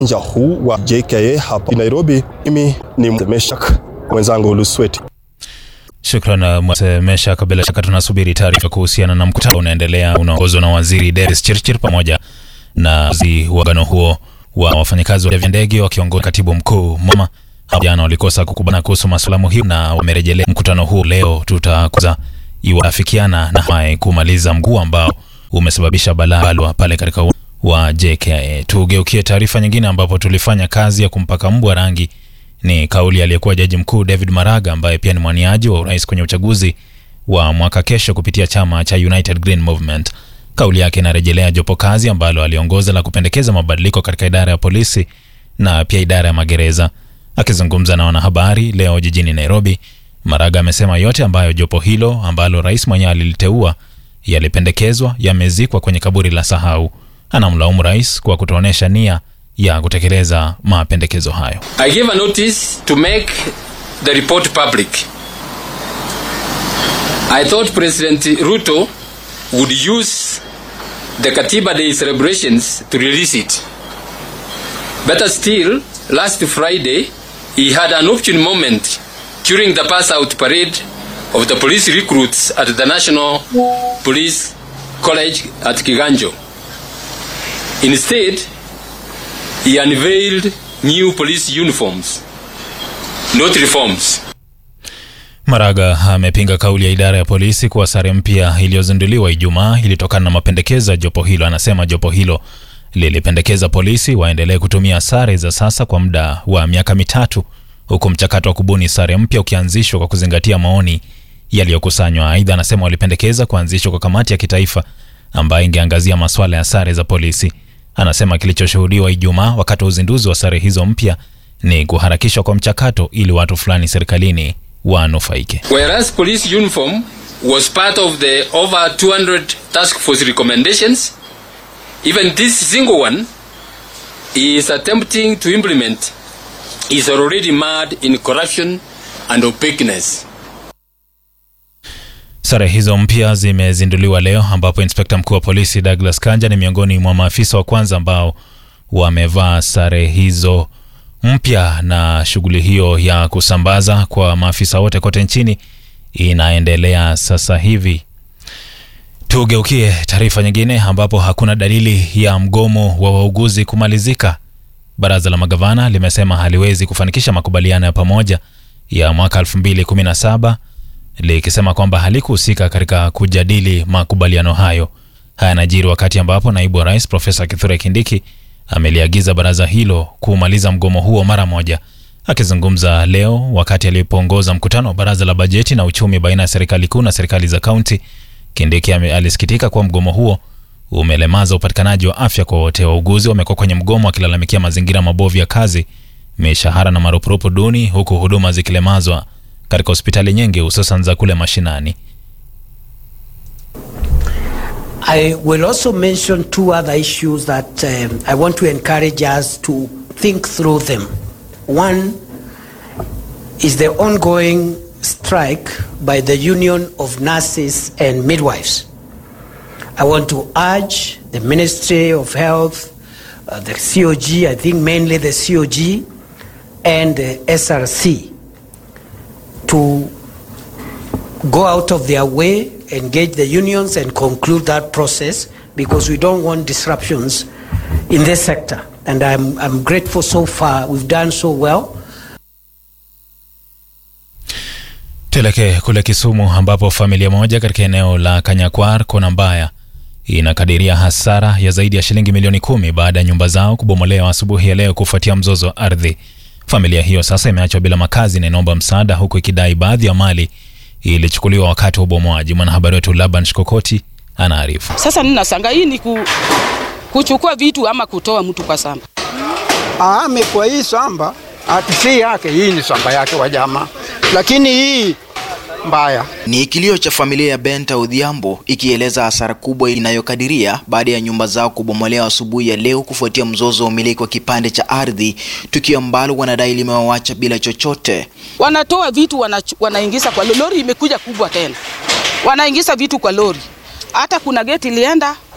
uwanja huu wa JKA hapa Nairobi. Mimi ni Meshak, mwenzangu Lusweti. Shukran Meshak. Bila shaka tunasubiri taarifa kuhusiana na mkutano unaendelea unaongozwa na waziri Davis Chirchir pamoja na uagano huo wa wafanyakazi wa ndege wakiongozwa katibu mkuu Mama. Jana walikosa kukubana kuhusu masuala muhimu na wamerejelea mkutano huu leo. Tutakuza iwafikiana na hatimaye kumaliza mguu ambao umesababisha balaa pale katika wa JKA. Tugeukie taarifa nyingine ambapo tulifanya kazi ya kumpaka mbwa rangi. Ni kauli aliyekuwa jaji mkuu David Maraga ambaye pia ni mwaniaji wa urais kwenye uchaguzi wa mwaka kesho kupitia chama cha United Green Movement. Kauli yake inarejelea jopo kazi ambalo aliongoza la kupendekeza mabadiliko katika idara ya polisi na pia idara ya magereza. Akizungumza na wanahabari leo jijini Nairobi, Maraga amesema yote ambayo jopo hilo ambalo rais mwenyewe aliliteua yalipendekezwa yamezikwa kwenye kaburi la sahau. Anamlaumu rais kwa kutoonyesha nia ya kutekeleza mapendekezo hayo. I gave a notice to make the report public. I thought President Ruto would use the Katiba Day celebrations to release it. Better still, last Friday, he had an opportune moment during the pass out parade of the police recruits at the National Police College at Kiganjo. Instead, he unveiled new police uniforms, not reforms. Maraga amepinga kauli ya idara ya polisi kuwa sare mpya iliyozinduliwa Ijumaa ilitokana na mapendekezo ya jopo hilo. Anasema jopo hilo lilipendekeza polisi waendelee kutumia sare za sasa kwa muda wa miaka mitatu huku mchakato wa kubuni sare mpya ukianzishwa kwa kuzingatia maoni yaliyokusanywa. Aidha, anasema walipendekeza kuanzishwa kwa kamati ya kitaifa ambayo ingeangazia masuala ya sare za polisi. Anasema kilichoshuhudiwa Ijumaa wakati wa uzinduzi wa sare hizo mpya ni kuharakishwa kwa mchakato ili watu fulani serikalini wanufaike. Whereas police uniform was part of the over 200 task force recommendations, even this single one he is attempting to implement is already marred in corruption and opaqueness. Sare hizo mpya zimezinduliwa leo ambapo inspekta mkuu wa polisi Douglas Kanja ni miongoni mwa maafisa wa kwanza ambao wamevaa sare hizo mpya, na shughuli hiyo ya kusambaza kwa maafisa wote kote nchini inaendelea sasa hivi. Tugeukie taarifa nyingine ambapo hakuna dalili ya mgomo wa wauguzi kumalizika. Baraza la magavana limesema haliwezi kufanikisha makubaliano ya pamoja ya mwaka 2017 likisema kwamba halikuhusika katika kujadili makubaliano hayo. Haya yanajiri wakati ambapo naibu wa rais Profesa Kithure Kindiki ameliagiza baraza hilo kumaliza mgomo huo mara moja. Akizungumza leo wakati alipoongoza mkutano wa baraza la bajeti na uchumi baina ya serikali kuu na serikali za kaunti, Kindiki alisikitika kuwa mgomo huo umelemaza upatikanaji wa afya kwa wote. Wauguzi wamekuwa kwenye mgomo wakilalamikia mazingira mabovu ya kazi, mishahara na marupurupu duni, huku huduma zikilemazwa katika hospitali nyingi hususan za kule mashinani. I will also mention two other issues that um, I want to encourage us to think through them. One is the ongoing strike by the Union of Nurses and Midwives. I want to urge the Ministry of Health, uh, the COG, I think mainly the COG, and the SRC to go out of their way, engage the unions, and conclude that process because we don't want disruptions in this sector. And I'm, I'm grateful so far, we've done so well. Tuelekee kule Kisumu ambapo familia moja katika eneo la Kanyakwar kona mbaya inakadiria hasara ya zaidi ya shilingi milioni kumi baada ya nyumba zao kubomolewa asubuhi ya leo kufuatia mzozo wa ardhi. Familia hiyo sasa imeachwa bila makazi na inaomba msaada huku ikidai baadhi ya mali ilichukuliwa wakati wa ubomoaji. Mwanahabari wetu Laban Shikokoti anaarifu. Sasa ninasanga hii ni ku, kuchukua vitu ama kutoa mtu kwa shamba. Ame kwa hii shamba ati si yake, hii ni shamba yake wa jamaa, lakini hii mbaya. Ni kilio cha familia ya Benta Odhiambo ikieleza hasara kubwa inayokadiria baada ya nyumba zao kubomolewa asubuhi ya leo kufuatia mzozo wa umiliki wa kipande cha ardhi, tukio ambalo wanadai limewawacha bila chochote. Wanatoa vitu wana, wanaingiza kwa lori, imekuja kubwa tena, wanaingiza vitu kwa lori. Hata kuna geti ilienda